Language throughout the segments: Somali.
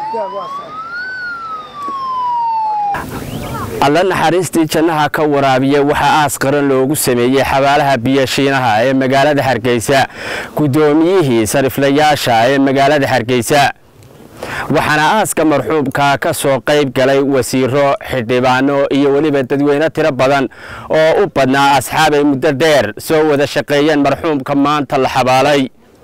alla naxariistii jannaha ka waraabiya waxaa aas qaran loogu sameeyey xabaalaha biyashiinaha ee magaalada hargeysa guddoomiyihii sariflayaasha ee magaalada hargeysa waxaana aaska marxuumka ka soo qayb galay wasiiro xildhibaano iyo weliba dadweyne tiro badan oo u badnaa asxaab ay muddo dheer soo wada shaqeeyeen marxuumka maanta la xabaalay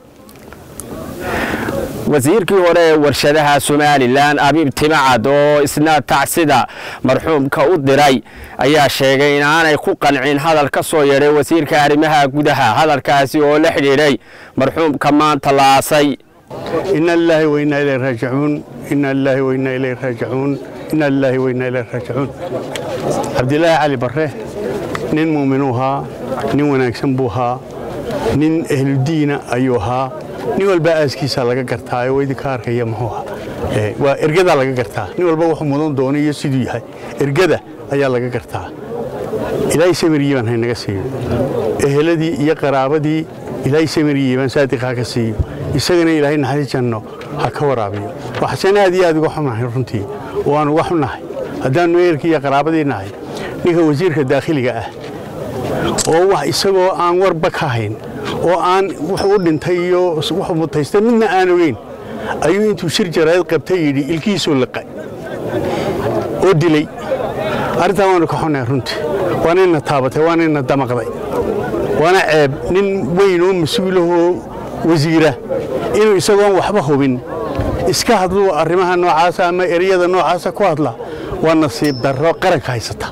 wasiirkii hore ee warshadaha somalilan abiib timacad oo isna tacsida marxuumka u diray ayaa sheegay inaanay ku qancin hadal ka soo yeedhay wasiirka arrimaha gudaha hadalkaasi oo la xidhiidhay marxuumka maanta la aasay ina lilaahi wainaa ilayhi raajicuun ina lilaahi wainaa ilayhi raajicuun ina lilaahi wainaa ilayhi raajicuun cabdilaahi cali barre nin muuminuu ahaa nin wanaagsan buu ahaa nin ehludiina ayuu ahaa nin walba aaskiisa laga gartaa oo idinka arkaya muxuu ahaa waa ergadaa laga gartaa nin walba wuxuu mudan doono iyo siduu yahay ergada ayaa laga gartaa ilaahay samiriyiibaan haynaga siiyo eheladii iyo qaraabadii ilaahay samiriyiibaan saadiqaa ka siiyo isagana ilaahay naxariis janno ha ka waraabiyo waxaaseen aad iyo aad uga xunahay runtii waan uga xunahay haddaannu ehelkii iyo qaraabadii nahay ninka wasiirka daakhiliga ah oo wax isagoo aan warba ka hayn oo aan wuxuu u dhintay iyo wuxuu mutaystay midna aan ogeyn ayuu intuu shir jaraa'id qabtay yidhi ilkiisuu liqay oo dilay arrintaa waanu ka xunahay runtii waana ina taabatay waana ina damaqday waana ceeb nin weyn oo mas-uulahoo wasiira inuu isagoon waxba hubin iska hadluu arrimaha noocaasa ama ereyada noocaasa ku hadla waa nasiib darro qaranka haysata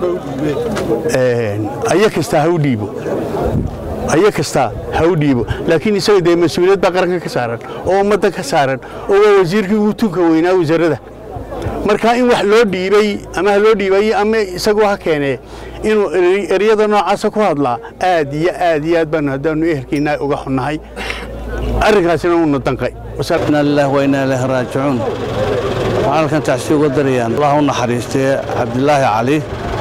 aya kastaa ha u dhiibo aya kastaa ha u dhiibo laakiin isaga dee mas-uuliyad baa qaranka ka saaran oo ummadda ka saaran oo waa wasiirkii ugu tunka weynaa wasaaradda marka in wax loo dhiibay ama ha loo dhiibay ama isagoo ha keenee inuu ereyada noocaasa ku hadlaa aad iyo aad iyo aad baanu haddaanu ehelkiinaa uga xunnahay arrinkaasina uuna danqay inaa lilaah wa inaa ilaahi raajicuun waxaan halkan tacsi uga darayaan allah u naxariistee cabdilaahi cali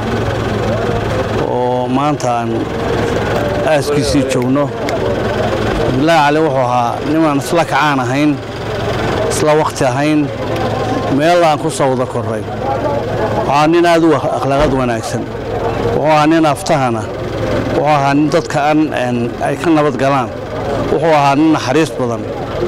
oo maanta aan aaskiisii joogno cabdilaahi cali wuxuu ahaa nimaan isla kacaan ahayn isla wakhti ahayn meel aan ku soo wada korray waxaa nin aad u akhlaaqad wanaagsan wuxuu ahaa nin aftahana wuxuu ahaa nin dadka aan ay ka nabad galaan wuxuu ahaa nin naxariis badan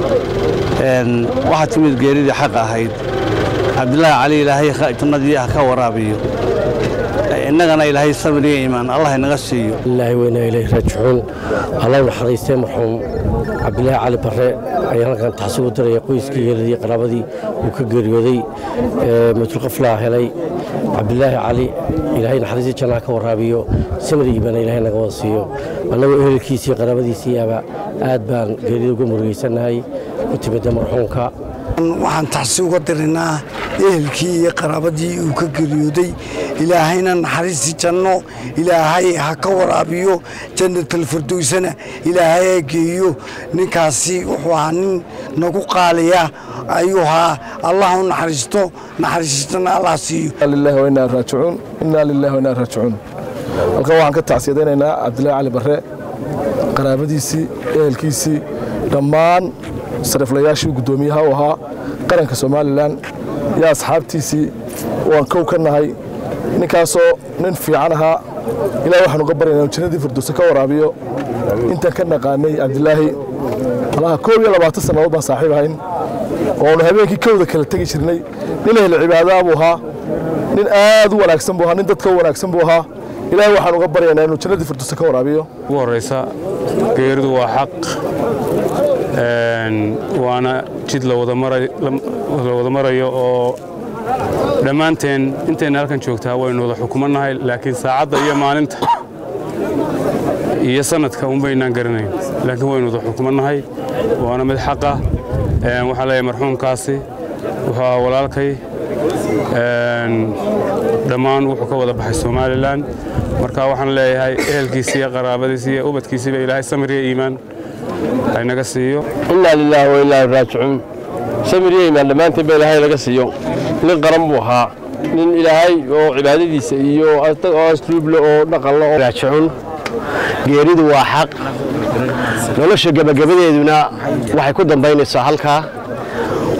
waxaa timid geeridii xaq ahayd cabdilaahi cali ilaahay jannadii ha ka waraabiyo innagana ilaahay sabir iyo iimaan allah inaga siiyo ilaahi weynaa ilayhi raajicuun alla u naxariistay marxuum cabdilaahi cali barre ayaan halkan taxsi u diraya qoyskii yeeladii qaraabadii uu ka geeriyooday matulqaflaa helay cabdilaahi cali ilaahay naxariistii jannaha ka waraabiyo samir iimaana ilaahay naga wada siiyo annagoo ehelkiisii qaraabadiisiiaba aad baan geerida uga murugaysannahay ku timidda marxuumka waxaan taxsi uga dirinaa ehelkii iyo qaraabadii uu ka geeriyooday ilaahayna naxariistii janno ilaahay ha ka waraabiyo jannatalfirdowsana ilaahay ha geeyo ninkaasi wuxuu ahaa nin nagu qaaliya ayuu ahaa allah u naxariisto naxariistana allah siiyo lillahi wa innaa raajicuun innaa lillahi wa innaa raajicuun halkan waxaan ka tacsiyadaynaynaa cabdillaahi cali barre qaraabadiisii ehelkiisii dhammaan sariflayaashii guddoomiyaha u ahaa qaranka somalilan iyo asxaabtiisii waan kow ka nahay ninkaasoo nin fiican ahaa ilaah waxaan uga baryaynaa jannadii firdowse ka waraabiyo intaan ka naqaanay cabdilaahi malaha koob iyo labaatan sannadood baan saaxiib ahayn oonu habeenkii kowda kala tegi jirnay nin ehel cibaadaa buu ahaa nin aad u wanaagsan buu ahaa nin dadka u wanaagsan buu ahaa ilaahay waxaan uga baryaynaa inuu jannadii firdowse ka waraabiyo ugu horraysa geeridu waa xaq waana jid la wada marayo oo dhammaanteen intayna halkan joogtaa waynu wada xukumannahay laakiin saacadda iyo maalinta iyo sanadka unbaynaan garanayn laakiin waynu wada xukumannahay waana mid xaqa waxaan leeyahay marxuumkaasi wuxuu ahaa walaalkay dhammaan wuxuu ka wada baxay somalilan marka waxaan leeyahay ehelkiisi iyo qaraabadiisi iyo ubadkiisiiba ilaahay samir iyo iimaan haynaga siiyo innaa lilaahi wa innaa raajicuun samir iyo iimaan dhammaantiin ba ilaahay naga siiyo nin qaran buu ahaa nin ilaahay oo cibaadadiisa iyo oo asluuble oo dhaqanle oo raajicuun geeridu waa xaq nolosha gebagabadeeduna waxay ku dambaynaysaa halkaa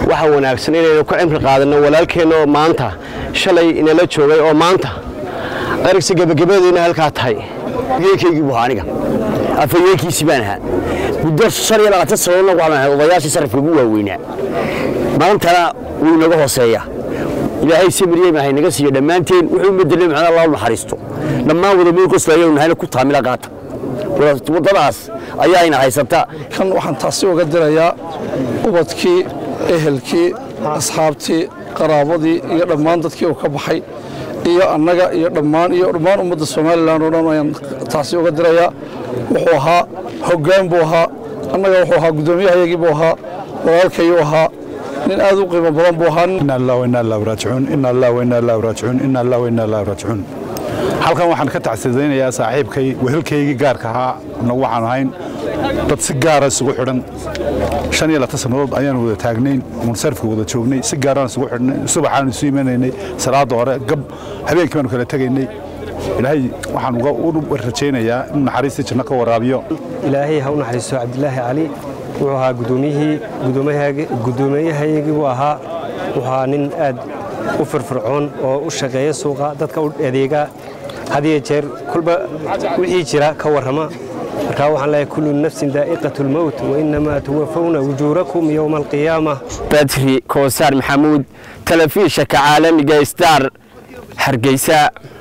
waxa wanaagsan inaynu ka cimri qaadanno walaalkeenna oo maanta shalay inala joogay oo maanta qarigsi gebagabadeena halkaa tahay yeekaygii buu ahaa aniga afayeenkiisii baan ahaa muddo shan iyo labaatan sannadoodna waxaan ahay odayaashii sarifka ugu waaweynaa maantana wuu inaga hooseeya ilaahay samiriyeyma hay naga siiyo dhammaanteen wuxuu madelay maxaa allah u naxariisto dhammaan wada meel qoslayo nahayna ku taamila qaata waddadaas ayaa ina haysata kan waxaan taasi uga dirayaa ubadkii ehelkii asxaabtii qaraabadii iyo dhammaan dadkii uu ka baxay iyo annaga iyo dhammaan iyo dhammaan ummadda somalilan oo dhan ayaan taasi uga dirayaa wuxuu ahaa hoggaan buu ahaa annaga wuxuu ahaa guddoomiyahayagii buu ahaa walaalkayuu ahaa nin aad u qiimo badan buu ahaa إنا الله وإنا الله راجعون إنا الله وإنا الله راجعون إنا الله وإنا الله راجعون halkan waxaan ka tacsidaynayaa saaxiibkay wehelkaygii gaarka ahaa nagu waxaan ahayn dad si gaara isugu xidhan shan iyo labaatan sannadood ayaan wada taagnayn munsarifka wada joognay si gaaraan isugu xidhnay subaxaan isu imanaynay salaada hore gab habeenkii baanu kala tegaynay ilaahay waxaan uga u rajaynayaa in naxariistii janno ka waraabiyo ilaahay ha u naxariisto cabdilaahi cali wuxuu ahaa gudoomiyihii gudoomiyahayagii buu ahaa wuxuu ahaa nin aad u firfircoon oo u shaqeeya suuqa dadka u adeega had iyo jeer kulba wixii jira ka warrama markaa waxaan leeyahay kullu nafsin daa'iqatu lmowt wainamaa tuwafawna ujuurakum yowma alqiyaama badri koosaar maxamuud telefishanka caalamiga star hargeysa